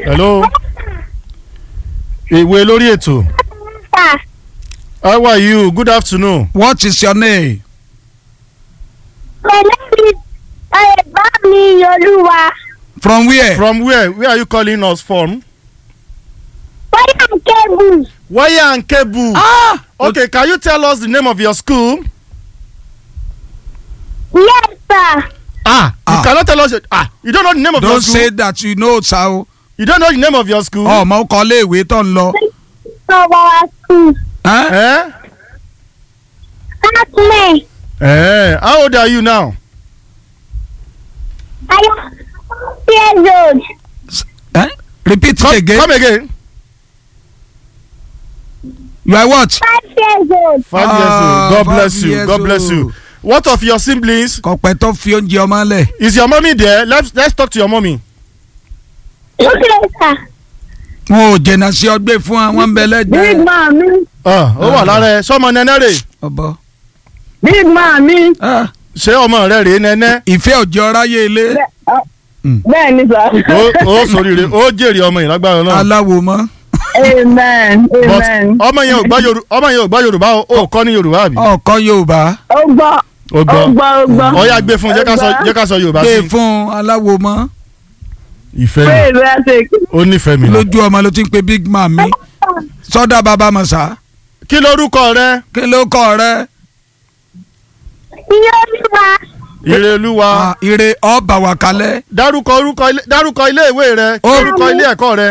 hello ìwé lórí ètò Sir, how are you good afternoon what is your name. my name is Ayebami Yoluwa. from where. from where where are you calling us from. Why am cable? wire and cable. ah okay can you tell us the name of your school. Yes, sir. ah you Ah. cannot tell us ah you don't know the name of your don't school. say that you know sa o. you don't know the name of your school. ọmọ kọ́lé ìwé tó ń lọ. Of our school. Huh? Eh? That's me. Eh, how old are you now. I am years old. Eh? repeat come it again. come again. you are what. Five years old. five Ah, years old god five bless you years god bless you old. what of your siblings kọ̀pẹ́ tó fi oúnjẹ ọmọ lẹ̀. is your mommy there let's let's talk to your mommy. Okay, sir. wọn ò jẹ̀nà sí ọgbẹ́ fún wa wọ́n ń bẹ Big lẹ́gbẹ̀ẹ́. mommy. Ah, ó wà lára ẹ sọmọ nẹnẹ rè ọbọ. Big mommy. Ah, ṣé ọmọ rẹ rèé nẹnẹ ìfẹ́ òjò ráyè ilé. Bẹ́ẹ̀ ni sir. ó ó sòrìrè ó jèrè ọmọ yìí lágbára náà aláwo mọ́. Amen. but Amen. ọmọ yẹn ò gbọ́ yorùbá ọmọ yẹn ò gbọ́ yorùbá o ò kọ́ ní yorùbá àbí. ọkọ yorùbá Ó gbọ́. ó Ó gbọ́ gbọ́. Ó gbọ́. ó yá gbé fún un jẹ́ ká sọ jẹ́ ká sọ yorùbá gbé sí fún aláwo mọ́. ìfẹ́ mi Praise the sake. ó nífẹ̀ẹ́ mi náà. lójú ọmọ ló ti ń pe big man mi. sọ́dà bàbá mọ̀sá. kí lorúkọ rẹ kí ló kọ́ rẹ. Yoluwa. ire olúwa Ah, ire ọba wà kalẹ̀. dárúkọ orúkọ ilé dárúkọ ilé ìwé rẹ Ó. orúkọ ilé ẹ̀kọ́ rẹ.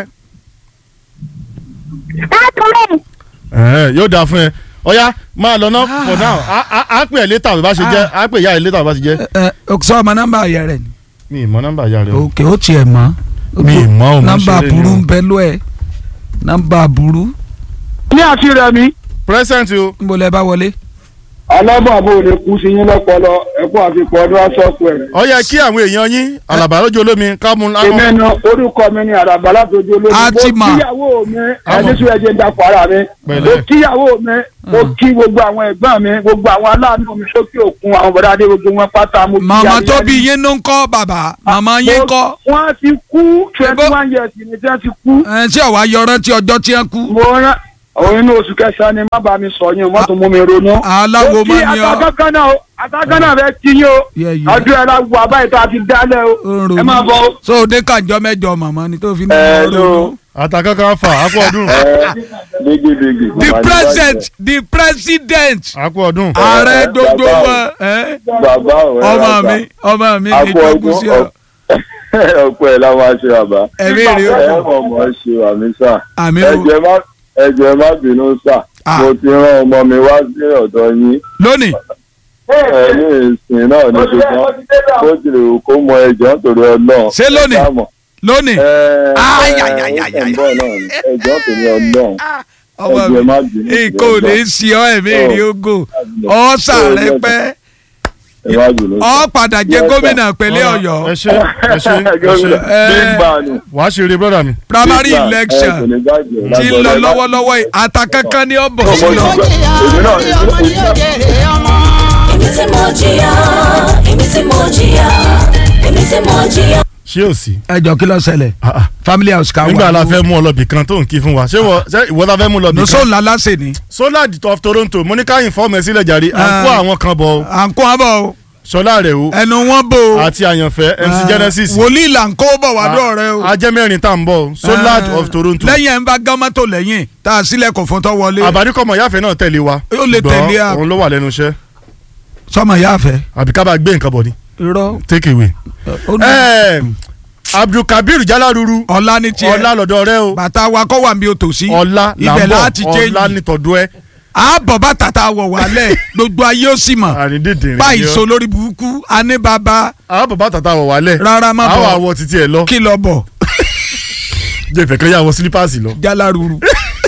That's me. Ẹ̀hẹ́n, yóò dáa fún ẹ ọ̀ya máa lọ ná for now á á- á pè ẹ́ létà bó bá ṣe jẹ́ á pè ìyá ẹ̀ létà bó bá ṣe jẹ́. ẹ ẹ sọ ọmọ nọ́mbà ayẹ rẹ ni. mi ì mọ nọ́mbà ìyá rẹ o. òkè ó tiẹ̀ mọ́. mi ì mọ òun nọ́mbà ṣeré ni burú o. ń bẹ lọ ẹ nọ́mbà burú ní àti rẹ̀ mi. present o. níbo lẹ bá wọlé. alábàbò lè kú sí yín lọ́pọlọ ẹ̀kọ́ àfikún ọdún aṣọ́kù ẹ̀. ó yẹ kí àwọn èèyàn yín àlàbà lójú olómi ká mú láwọn. èmi nu orúkọ mi ni àràbà látọjú olómi. A ti mo mọ̀. kíyàwó mi Àmọ̀. ẹni sún ẹjẹ ń dapò ara mi. Pẹ̀lẹ́. mo kíyàwó mi mo kí gbogbo àwọn ẹ̀gbọ́n mi gbogbo àwọn aláàánú mi sókè òkun àwọn bọ̀dá adé gbogbo wọn pátá mo kí màmá ayẹyẹ tó bí mi. yín ló ń kọ́ bàbá màmá yín Mo- kọ́ wọ́n ti kú twenty Ṣé bó- one years ni tí wọ́n ti kú. ẹ ṣé ọ̀wá yọrán tí ọjọ́ tí wọ́n kú. mo rán òun inú oṣù kẹsàn-án ni má bàa mi sọ yín o mọ́tò mú mi ronú. aláwo mo kí mọ́ ni ọ. àtàkọ́kọ́ náà o àtàkọ́kọ́ náà fẹ́ kí yín o Yẹ, yẹ. ọdún ẹ̀ la wà báyìí tó a ti dálẹ̀ o Ó ń ronú. ẹ máa bọ̀ o. so òde kànjọ mẹ́jọ màmá ni tó fi ní Ẹ, ọ̀rọ̀ no. ronú. àtàkàkà fà ákú ọdún bigi bigi. the president the president ákú ọdún. ààrẹ gbogbo wọn ẹ, bàbá ò ẹ ọmọ bàbá. mi ọmọ mi ní akọ ìjọkú sí ọ ọdún ọpẹ ẹ la máa ṣe bàbá. ẹ̀mí rí ẹ o mọ̀ mọ̀ ṣe àmì sà. àmì o ẹjẹ má ẹjẹ má bínú sà. Ah. mo ti rán ọmọ mi wá sí ọ̀dọ̀ yín. lónìí ẹ ní ìsìn náà ní ṣùgbọ́n ó ti lè wù kó mọ ẹjọ́ nítorí ọlọ́run. Ṣé lónìí? Ẹ sáà mọ̀. lónìí ẹ ẹ Ay, ẹ ay, ay, ay, ó ay. ń bọ̀ náà ni. ẹjọ́ nítorí ọlọ́run. ọmọ ẹjẹ má mi bínú. nǹkan ò lè ṣe ọ ẹ̀mí rí ogo ọ̀sà rẹ pẹ́ ẹ má bínú. ọ padà jẹ gómìnà pẹ̀lẹ́ ẹ ọ̀yọ́ ṣe ẹ ṣe ẹ ṣe Ẹ. big man. wàá ṣe eré brọ́dà mi. primary Big man. Ẹ kò election ní bàjẹ́. ti ń lọ lọ́wọ́lọ́wọ́ yìí àtàkankan ní ọ̀bọ̀ sí Ọmọ lọ. ìgbà- èmi náà èmi tí mo jìyà èmi tí mo jìyà èmi tí mo jìyà. ṣé ò sí. ẹ jọ kí ló ṣẹlẹ̀ Ah, ah. family house ká wà. nígbà la fẹ́ mú ọ lọ́bì kan tó ń kí fún wa ṣé wọ- ṣé ìwọ la fẹ́ mú lọ́bì nùsọ̀ kan. ńlá láṣẹ ni solad of toronto mo ní ká ìfọ́ọ̀mù ẹ sílẹ̀ jàre à ń kó Ah. àwọn kan bọ̀ ọ́. à ń kó abọ́ o sọlá rẹ̀ o ẹnu wọn bò ó àti àyànfẹ́ mc genesis. wòlíì là ń kó bọ̀ wádọ́ rẹ o. ajẹ́ mẹ́rin tá à ń bọ̀ solad Ah. of toronto. lẹ́yìn ẹ̀ ń bá gámátò lẹ́yìn tá a sílẹ̀ kò fún tọ́ wọlé àbádíkọ̀mọ̀ yáfẹ́ náà tẹ̀lé wa. Ó lè ṣùgbọ́n tẹ̀lé a. òun ló wà lẹ́nu iṣẹ́ sọmọ yá fẹ́. àbí ká bá gbé nǹkan bọ̀ ni irọ́ take away. ó ní Ẹ, abdulkabir jalaruru ọ̀la ní tiẹ̀ ọlá lọ́dọ̀ rẹ o bàtà wa kọ́ wà mí o tò sí ọlá là ibẹ̀ ń láti bọ̀ change ọlá nítọ̀dọ̀ ẹ àbọ̀ bàtà tá a wọ̀ wálẹ̀ gbogbo ayé ó sì mọ̀ àrídìdì rẹ báyìí so lórí burúkú aní bàbá àwọn bàbá tàtà wọ̀ wálẹ̀ rárá má àwọn bọ̀ àwọ̀ títí ẹ̀ lọ kí lọ bọ̀ jẹ́ ìfẹ́ kan yà wọ sílípàsì lọ jáláruru.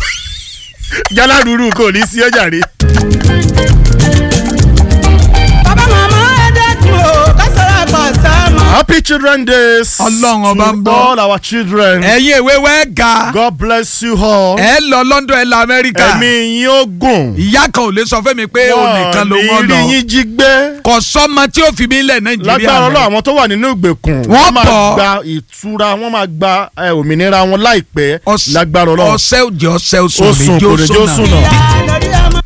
jalaruru kò ní sí ọjà rẹ. bàbá màmá ẹ dẹ́kun o ká sọ̀rọ̀ àgbà sáà mọ́. happy happy children days Ọlọ́run ọba ń to gbọ́. all our children ẹ̀yin ìwé wẹ́ ga God bless you all ẹ lọ London ẹ lọ Amẹ́ríkà ẹ̀mí yín ó gùn ìyá kan ò lè sọ fún mi pé òun nìkan ló wọ́n ní rí lọ yín jí gbé kò sọ́mọ tí ó fi mí lẹ̀ Nàìjíríà lágbára rẹ̀. Ọlọ́run àwọn tó wà nínú ìgbèkùn Wọ́n máa pọ̀. gba ìtura wọ́n máa gba eh, òmìnira wọn láìpẹ́ Ọ̀s- lágbára Ọlọ́run ọ̀sẹ̀ òjì ọ̀sẹ̀ oṣù ó sùn kò lè jó sùn náà.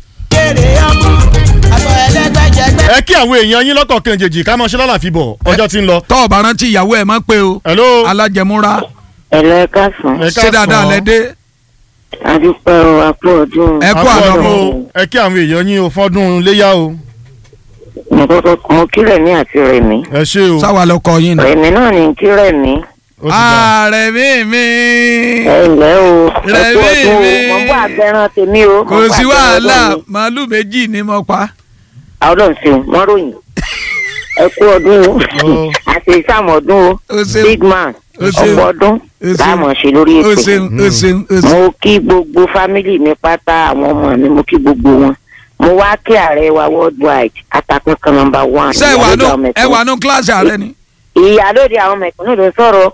ẹ kí àwọn èèyàn yín lọ́kọ̀ kejì ká mọ̀ ṣe lálàfi bọ̀ ọjọ́ tí ń lọ. tọ́ ọ̀bà rántí ìyàwó ẹ̀ máa ń pé o hello alájẹmúra ẹ̀lọ́ ẹ káàsán ẹ ṣé káàsán. dáadáa lẹ dé adúpẹ́ o àpò ọdún ẹ kú Àpò àná ọdún o. o. ẹ kí àwọn èèyàn yín o fọ́dún léyà o nǹkan mo kí rẹ̀mí àti rẹ̀mí ẹ ṣé o sáwà lọkọ yín ni. rẹ̀mí náà ní kí rẹ̀mí ó ti dà. ààrẹ mi mi ẹ ǹlẹ́ o ẹ kú Rẹ̀mí ọdún mi. o mo ń bọ́ àgbẹ̀ràn tèmi o mo kò ń bọ́ sí àgbẹ̀ràn wàhálà ọdún mi. màálù méjì ni mo pa. àwọn ọlọ́run ṣeun wọ́n ròyìn ẹ kú ọdún o Ó. àti ìsàmọ̀dún o o ṣeun big man O ṣeun. ọ̀pọ̀ ọdún O ṣeun. láàmú ṣe lórí o ètò ṣeun o ṣeun o ṣeun. mo kí gbogbo fámìlì mi pátá àwọn ọmọ mi mo kí gbogbo wọn mo wá kí ààrẹ wa worldwide atakankan number one ṣé ẹ wà ìyálóde nù àwọn ẹ mẹ̀kúnnù. wà nù kíláàsì ààrẹ ni. ìyálóde àwọn mẹ̀kúnnù ló sọ̀rọ̀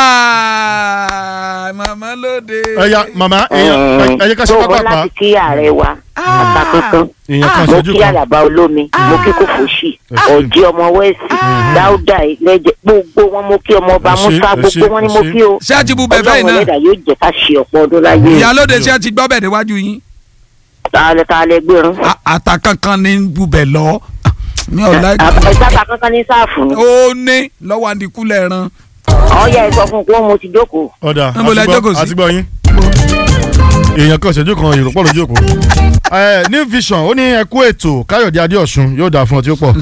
Ah, màmá lóde. ẹ ya màmá èèyàn ẹ jẹ́ ká ṣe tó bọ́ pápá láti kí ààrẹ wa atakankan èèyàn kan mo ṣojú kí kan àlàbà olómi mo kí kòfòṣì Ah. ọ̀jì ọmọ wẹ́ẹ̀sì dáúdà ìlẹ́jẹ̀ gbogbo wọn mo kí ọmọ ọba Ẹ ṣé, musa ẹ gbogbo ṣé, wọn ni ẹ mo ṣé. kí o ṣé ẹ ti bu bẹ̀fẹ̀ ọlọ́run iná. ẹlẹ́dàá yóò jẹ́ ká ṣe ọ̀pọ̀ ọdún láyé o ìyálóde ṣé ẹ ti gbọ́ bẹ̀ níwájú yín. tààlẹ́ tààlẹ́ gbérun A- àtàkànkan ní bubẹ̀ lọ. mi ò láì. ẹ̀ka kankan ní sáàfù ni ó ní lọ́wọ́ àdìkúlẹ̀ ẹran. ọ̀ya ẹ̀ sọ fún un pé mo ti jókòó ọ̀dà Níbo lẹ jókòó sí? àti gbọ́ yín èèyàn kan ṣojú kan èrò pọ̀ lójú òkú. ẹ new vision ó ní ẹkú ètò káyọ̀dé adéọ̀sùn yóò dà fún ọ tí ó pọ̀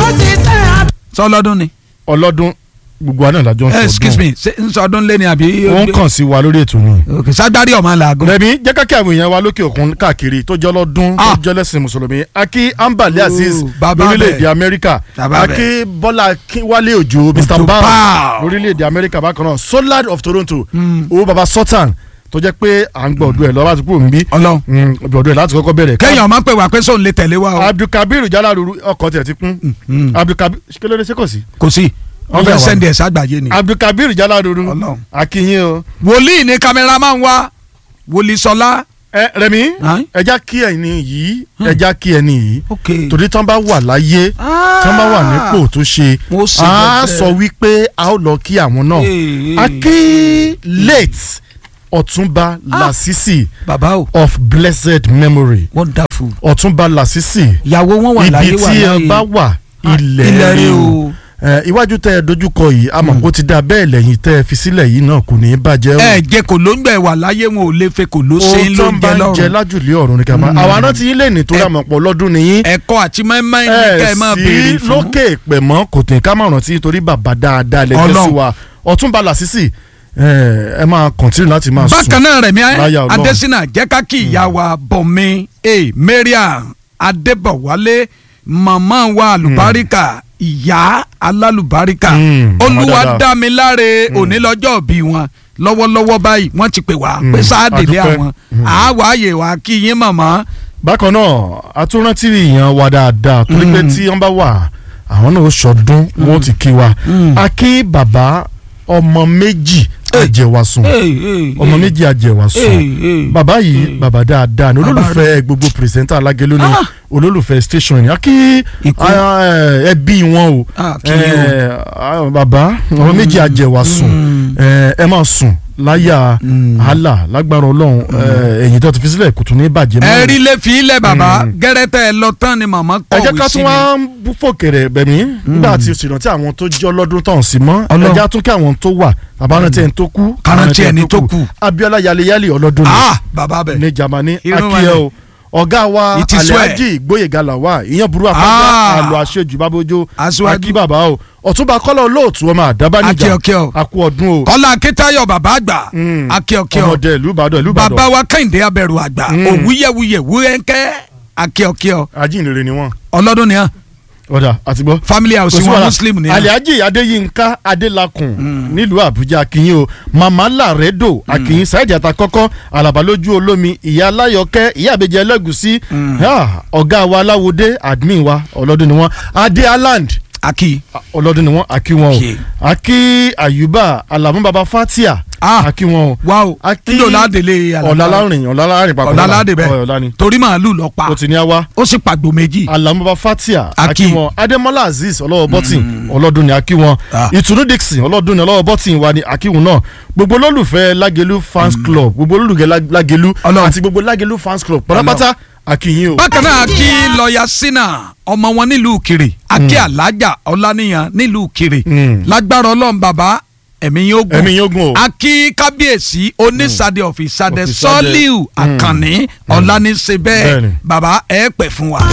sọlọ́dún ni. ọlọ́dún gbogbo àná ìlàjọ ń Eh, excuse sọdún me ṣé ń sọdún lé ni àbí. ó ń kàn sí wa lórí ètò ni. ok sagbari ọmọ làágùn. rẹmi jẹ́ kákẹ́ àwọn èèyàn wa lókè òkun káàkiri tó jẹ́ ọlọ́dún tó Ah. jẹ́ lẹ́sìn mùsùlùmí akí ambali aziz Ooh, bàbá lórílẹ̀‐èdè bẹ̀. amẹ́ríkà Bàbá akí bọ́lá akínwálé òjò mr Òjó bam Bam. lórílẹ̀‐èdè amẹ́ríkà bákan náà solar of toronto owó baba sultan tó jẹ́ pé à ń gbọ́ ọdún ẹ̀ lọ́wọ́ àti kúrò níbí Ọlọ́run. ọdún ẹ̀ láti kọ́kọ́ bẹ̀rẹ̀ kéèyàn máa ń pè wá pé sóun lè tẹ̀lé wa o. abdulkabir jalaruru ọkọ̀ tẹ̀ ti kún Mm. abdulkabir kí ló dé ṣé kò sí kò sí wọ́n Ọbẹ̀ fẹ́ wa. sẹ́ndì ẹ̀ sàgbàyé ni. abdulkabir jalaruru Ọlọ́run. akínyìn o wòlíì ní kámẹ́rà máa ń wá wòlíì sọlá. ẹ rẹmi Aye. ẹja kí ẹni yìí ẹja kí ẹni yìí ok. torí tán bá wà láyé tán bá wà nípò tó ṣe Wọ́n ṣe á bẹ́ẹ̀. sọ wípé a ó lọ kí àwọn náà Ee. a kí late ọ̀túnba lasisi bàbá o of blessed memory wonderful. ọ̀túnba lasisi ìyàwó wọn wà láyé ibi wà tí ẹ láyé. bá wà ilẹ̀ ilẹ̀ rẹ rẹ o o. ẹ, iwájú tẹ ẹ dojúkọ yìí àmọ́ kó ti dá bẹ́ẹ̀ lẹ́yìn tẹ ẹ fi sílẹ̀ yìí náà kò ní í bàjẹ́ o ẹ jẹ kò ló ń gbẹ wà láyé wọn ò lè fẹ́ kò ló ṣe ń ló ń jẹ ohun tó ń bá ń jẹ lọ́rùn. lájùlé ọ̀run ni ká máa àwọn arántí yín lè ní torí Ẹ- àmọ̀ pọ̀ lọ́dún nìyí ẹ̀kọ́ àti mẹ́mẹ́ ní kẹ́ ẹ máa béèrè sí fún. lókè ìpè mọ́ kò tẹ̀ ká máa rántí torí bàbá dáadáa lẹ́jẹ́ sí Ọlọ́run. wa ọ̀túnba làṣìṣì ẹ máa kọ̀ntínú láti máa sùn bákan náà rẹ̀mí láyà Ọlọ́run. adésínà jẹ́ ká kí ìyá wa bọ̀mí e mariam adébọ̀wálé màmá wa àlùbáríkà ìyá alálùbáríkà Mm, màmá olúwa dáadáa. dá mi láre òní lọ́jọ́ bí wọn lọ́wọ́lọ́wọ́ báyìí wọ́n ti pè wá Mm, pé sáàdìlé àdúpẹ́. àwọn Mm. àwáyé wa kí yín màmá bákan náà atúrántí èèyàn wa dáadáa torí pé Mm. tí wọ́n bá wà àwọn náà ó ṣọdún wọn ó ti kí wa Mm. a kí bàbá ọmọ méjì àjẹwàsùn ọmọ méjì àjẹwàsùn bàbá yìí bàbá dáadáa ni Bàbá olólùfẹ́ gbogbo pìrìsẹ́ńtà alágẹ̀lú ni Ah. olólùfẹ́ station ni a kí Ikú. ah, eh, ẹbí wọn o Ah, kí ni o. Eh, ah, bàbá ọmọ méjì àjẹwàsùn Mm. Eh, ẹ máa sùn láyà Mm. Allah lágbára Ọlọ́run eh, ẹ̀yìn tó ti fi sílẹ̀ kò tún ní bàjẹ́ mọ́ ẹ rí lè fi ilẹ̀ bàbá Mm. gẹ́rẹ́tẹ̀ ẹ lọ tán ni màmá ẹ jẹ́ kọ̀wé ká sí tún mi. wá ń bú fòkèrè bẹ̀mí nígbà tí o sì rántí àwọn tó jẹ́ ọlọ́dún tán sí mọ́ ẹ Ọlọ́run. jẹ́ á tún kí àwọn tó wà àbárántí ẹni tó kú Ká rántí àbárántí ẹni tó kù. Abíọ́lá yaleyale ọlọ́dún ni ah bàbá bẹ̀ ní Jámánì Irun akíyẹ o ọ̀gá wa It is well. Alhaji Gbóyèga Lawal ìyẹn burú afẹ́fẹ́ Ah. àlọ́ àṣejù bábójó Aṣíwájú. akí bàbá o ọ̀túnba kọ́lá olóòtú ọmọ àdábánijà Akíọ̀kíọ̀. akú ọdún o kọ́lá akíntayọ̀ bàbá àgbà Mm. akíọ̀kíọ̀ ọmọdé ìlú Ìbàdàn ìlú Ìbàdàn bàbá wa kẹ́hìndé abẹ́rù àgbà Mm. òwúyẹ̀wúyẹ̀ wúyẹ̀ńkẹ́ akíọ̀kíọ̀ ajínrere ni wọ́n ọlọ́dún ni hàn ọ̀dà àtìgbọ́ family house kò sí wọn wàhálà. muslim ni hàn Alhaji Adéyínká Adélakùn nílùú Àbújá akínyìn o màmá làrẹ́dò akínyìn Saheed Àtàkọ́kọ́ Àlàbá lójú olómi ìyá aláyọ̀kẹ́ ìyá àbẹ̀jẹ̀ ẹlẹ́gùsí Ah, ọ̀gá wa aláwòdé admin wa ọlọ́dún ni wọ́n Adé Island aki ọlọ́dún ni wọ́n akí wọn o Okay. akí àyùbá alamu baba fatia Ah. akí wọn o wa o akí nílò ládélé ọ̀làlárìn ọ̀làlárìn papọ̀ ọ̀làládé Ọ̀, bẹ́ẹ̀ ọ̀là ni torí màálù lọ pa o ti ní awa ó sì pàgbò méjì alamu baba fatia Akí. akí wọn adémọlá azeez ọlọ́wọ́ bọ́tìn ọlọ́dún ni akí wọn Ah. ìtùnú dixon ọlọ́dún ni ọlọ́wọ́ bọ́tìn wa ni akí wọn náà gbogbo olólùfẹ́ lágẹ̀lú fans club gbogbo olólùfẹ́ Lá- lágẹ̀lú Ọlọ́run. àti gbogbo lágẹ̀lú fans club pátápátá akí yín o. bákan náà kí lọ́ọ̀yà sínà ọmọ wọn nílùú kiri akí alájà ọláníyàn nílùú kiri Mm. lágbára ọlọ́run bàbá ẹ̀mí yóò gùn ẹ̀mí yóò gùn o. akí kábíyèsí onísàdé ọ̀fìsàdé Ọ̀fìsàdé. sọ́líù àkànní ọ̀làníṣe bẹ́ẹ̀ Bẹ́ẹ̀ni. bàbá ẹ̀ pẹ̀ fún wa.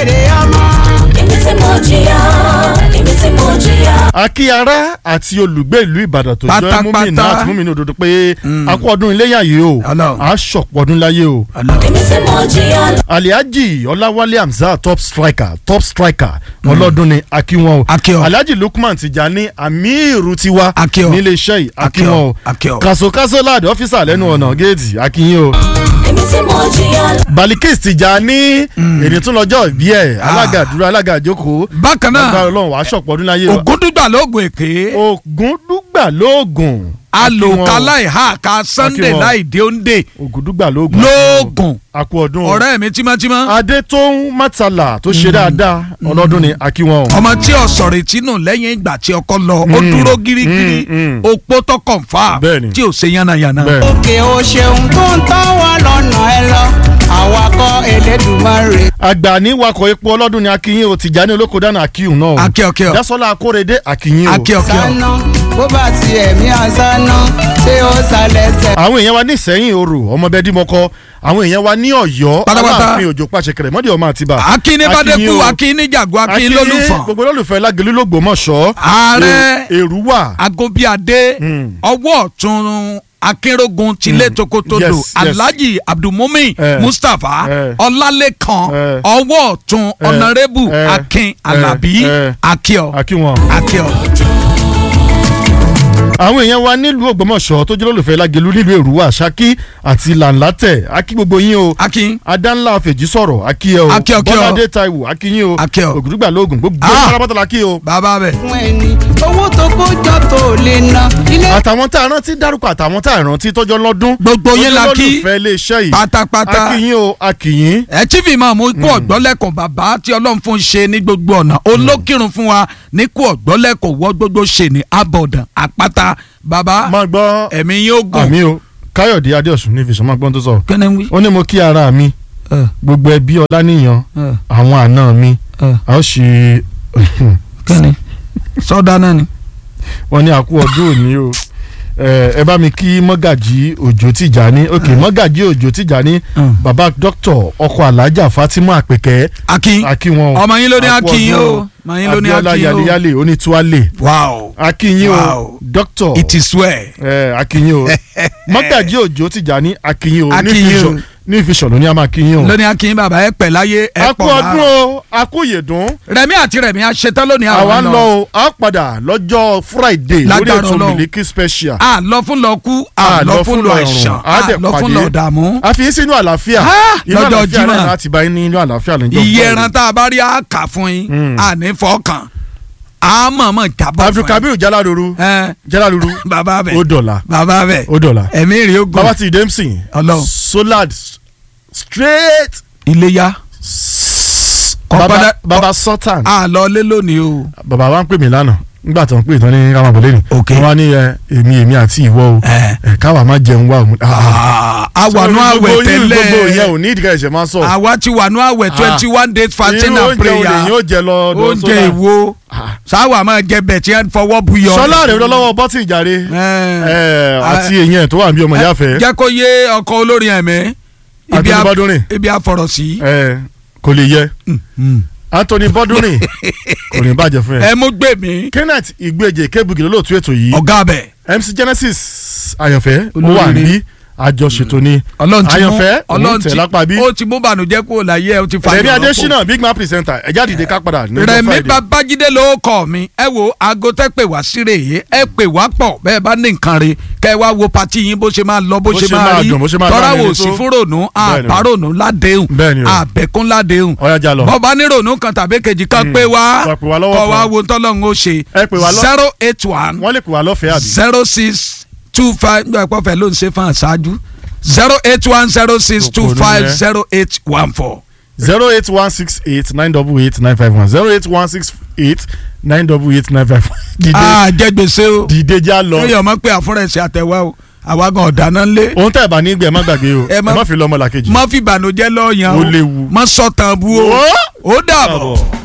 èmi tí mo jìyà èmi tí mo jìyà. akí ara àti olùgbé ìlú ìbàdàn tó jẹ́ Pátápátá. múmìnà àti múmìnà òdodo pé a kú ọdún iléyà yìí o Ọlọ́run. a ṣọ̀pọ̀ ọdún láyé o. èmi tí mo jìyà. aliaji ọláwálé hamzat top striker top striker ọlọ́dún ni akínwọ́n o Akí ọ. aliaji lukman tijani amiru tiwa Akí ọ. nílé iṣẹ́ yìí Akí ọ. akínwọ́n o Akí ọ. kasokaso láàdì ọ́fíìsà lẹ́nu ọ̀nà géètì akínyìn o èmi tí mo jìyà. balikis tijani èdè tún lọ́jọ́ ìbí ẹ̀ alága dúró alága ìjókòó bákan náà agbára ọlọ́run wàá ṣọ̀pọ̀ ọdún láyé o ògúndùgbà lóògùn èké ògúndùgbà lóògùn alòkálá ìhà ká sunday Akí wọn. láì dé òǹdè ògúndùgbà lóògùn lóògùn àkú ọdún o ọ̀rẹ́ mi tímọ́tímọ́ adétóhùn mátàlá tó ṣe dáadáa ọlọ́dún ni akínwọ́n o. ọmọ tí ọ̀sọ̀rẹ̀ tínú lẹ́yìn ìgbà tí ọkọ lọ ó dúró gírígírí mm, mm. opó tó kọ̀ǹfà Bẹ́ẹ̀ni. tí ò ṣe yánnayànna. bẹ́ẹ̀ òkè o ṣeun tó ń tọ́ wa lọ́nà ẹ lọ àwakọ̀ elédùnmarè. àgbà ní wakọ̀ epo ọlọ́dún ni akínyìn o tìjàní olóko dáná akíhùn náà o akíọ̀kíọ̀ jásọ́lá akórèdé akínyìn o. akíọ̀kíọ̀ sáná bó bá ti ẹ̀mí àsáná ṣé ó sálẹ̀sẹ̀. àwọn èèyàn wa ní ìsẹ́yìn orò ọmọbẹ́dìmọ́kọ àwọn èèyàn wa ní ọ̀yọ́ Pátápátá. aláàfin òjò pàṣẹ kẹrẹ mọ́dí ọmọ àtibá. akíní bàdékù akíní jàgó akíní lólùfọ̀n gbogbo olólùfẹ́ lágẹ̀lú lògbòmọ̀ṣọ́ Ààrẹ. èrúwà agobiade Mm. ọwọ́ ọ̀tún akérògùn tilé tokotodo Yes, yes. alhaji abdulmumin Eh. mustapha Eh. ọlálẹ́kan Eh. ọwọ́ ọ̀tún Eh. ọ̀nàrẹ́bù Eh. akin Eh. alabi Eh. akíọ̀ akíwọn. akíọ̀ àwọn èèyàn wa nílùú ògbómọ̀ṣọ́ tó jẹ́ olólùfẹ́ lágẹ̀lú nílùú èrúwà ṣákí àti làǹlátẹ̀ akí gbogbo yín o akin adánlá fèjì sọ̀rọ̀ akí ẹ o Akí ọ, kí ọ. bọ́ládé taiwo akí yín o Akí ọ. ògùdùgbà lóògùn gbogbo Ah. pátápátá la kí o. bàbá bẹ̀. fún ẹni owó tó kó jọ tó lè ná ilé. àtàwọn tá a rántí dárúkọ àtàwọn tá a rántí tọjọ́ lọ́dún. Gbogbo yín la kí. olólùfẹ́ iléeṣẹ́ yìí. pátápátá akínyìn o akínyìn. ẹ tí fi máa mú ikú ọ̀gbọ́lẹ́kùn bàbá tí ọlọ́run fún ṣe ní gbogbo ọ̀nà olókìrun fún wa ní kú ọ̀gbọ́lẹ́kùn wọ́ gbogbo ṣe ní abọ̀dàn àpáta bàbá máa gbọ́ ẹ̀mí yóò gùn. àmì o káyọ̀dé adéọ̀sùn ní ìfisàn máa gbọ́n tó sọ. kẹ́ni wí. ó ní mo kí ara mi gbogbo ẹbí ọláníyàn àwọn àna mi a ó ṣe kẹ́ni sọ́dá náà ni. wọ́n ní àkú ọdún òní o ẹ ẹ bá mi kí mọ́gàjí òjò tìjàní ok mọ́gàjí òjò tìjàní Mm. bàbá dókítà ọkọ alájà fatima àpèkẹ́ akin akínwọn ọmọ yín ló ní Àkú akin ọdún o ọmọ yín ló ní abiola akin o. yaliyale onítúwálé wow akínyìn o Wow. dókítà it is well. ẹ akínyìn o mọ́gàjí òjò tìjàní akínyìn o ní Akínyìn o. ìfisàn ní ìfisàn ló ní a máa kínyìn o. lóní akin bàbá ẹ pẹ̀ láyé ẹ akú pọ̀ ọdún lára. o akú yèdún rẹmi àti rẹmi aṣetán lónìí àwa àwọn ń lọ o a padà lọ́jọ́ friday lórí Lágbára ètò Ọlọ́run. miliki special a lọ fún lọ kú a lọ fún lọ ẹ̀sán a a dẹ̀ lọ fún pàdé. lọ dààmú. a fi yín sínú àlàáfíà Ah, inú lọ́jọ́ àlàáfíà Jímọ̀. náà láti bá yín ní inú àlàáfíà lọ́jọ́ iye Friday. ẹran tá a bá rí a kà fún yín Mm. a ní fọkàn a mọ̀ọ́mọ̀ jábọ̀ fún yín. abdulkabir jaladuru Ẹ, jaladuru bàbá bẹ̀ ó dọ̀la bàbá bẹ̀ ó dọ̀la ẹ̀mí rí ogun bàbá ti dempsey Ọlọ́run. solad straight iléyà bàbá kọ́pẹ́dá bàbá sultan a lọ lé lónìí o. bàbá wa ń pè mí lánàá nígbà tó ń pè tán ní káwọn àbọ̀lẹ́ ni Ok. wọ́n wá ní ẹ, èmi èmi àti ìwọ o Ẹ. ẹ, káwa má jẹun wa o. Ah, ah. a wà nú àwẹ̀ gbogbo yín, gbogbo ìyẹn tẹ́lẹ̀ ò ní ìdíkà ẹ̀ṣẹ̀ máa sọ. àwa ti wà nú àwẹ̀ twenty one days fasting irú and oúnjẹ olè prayer yóò jẹ lọ ọdọ oúnjẹ ìwo sáwà máa jẹ bẹ̀ tí wọ́n fọwọ́ bu yọ. sọlá rẹ lọ́wọ́ bọ́tì ìjàre ẹ, àti èyàn tó wà bí ọmọ ìyá fẹ́ jẹ́ kó yé ọkọ olórin ẹ̀mí ibi Anthony a- Bọ́dúnrìn ibi àfọ̀rọ̀ sí. ẹ, kò lè yẹ Anthony Bọ́dúnrìn kò ní bàjẹ́ fún ẹ. ẹ mú gbé mi Kenneth Ìgbèjè kébùgì lólóòtú ètò yìí ọ̀gá bẹ̀. MC Genesis àyànfẹ́ ó wà Olóríire. níbí àjọṣètò ni ọlọ́run ti mú àyànfẹ́ òun ọlọ́run tẹ̀ ti lápá bí ó ti mú bànújẹ́ kúrò láyé ẹ ó ti fa rẹ̀mí ìrọ́pò. adésínà big man presenter ẹ̀já dìde ká padà ní ọjọ́ rẹ̀mí Friday. babájídé ló kọ́ mi ẹ wo aago tẹ́ pè wá sí rèé ẹ pè wá pọ̀ bẹ́ẹ̀ bá ní nǹkan re kẹ́ ẹ wá wo pati yín bó ṣe máa lọ bó Bó ṣe ṣe máa máa rí dùn, bó ṣe máa tọ́ra lárinrin wò tó. sí fún rònú Bẹ́ẹ̀ni o. àbárònú ládéhùn Bẹ́ẹ̀ni o. àbẹ̀kún ládéhùn Ọ̀yá já lọ. bọ́ba ní rònú kan tàbí kejì kan pé wá Kó pè wá lọ́wọ́ kọ́ wá kan. wo tọ́lọ́run ó ṣe Ẹ pè wá lọ́- zero eight one wọ́n lè pè wá lọ́fẹ̀ẹ́ àbí. zero six two five nígbà pọ̀ fẹ́ ló ń ṣe fún àṣáájú zero eight one zero six two five zero eight one four. zero eight one six eight nine double eight nine five one zero eight one six eight nine double eight nine five one. dìde a jẹ gbèsè o dìde já lọ. lórí ọmọ pé àfúrẹ́sì àtẹ̀wá o àwa gan ọ̀dáná lé ohun tẹ́ ẹ̀ bá ní gbẹ má gbàgbé o Ẹ ẹ má- má fi lọ́mọ làkejì. má fi ìbànújẹ́ lọ́ọ̀yàn Ó léwu. má sọ̀tàn bú o Ó. ó dàbọ̀. Dàbọ̀.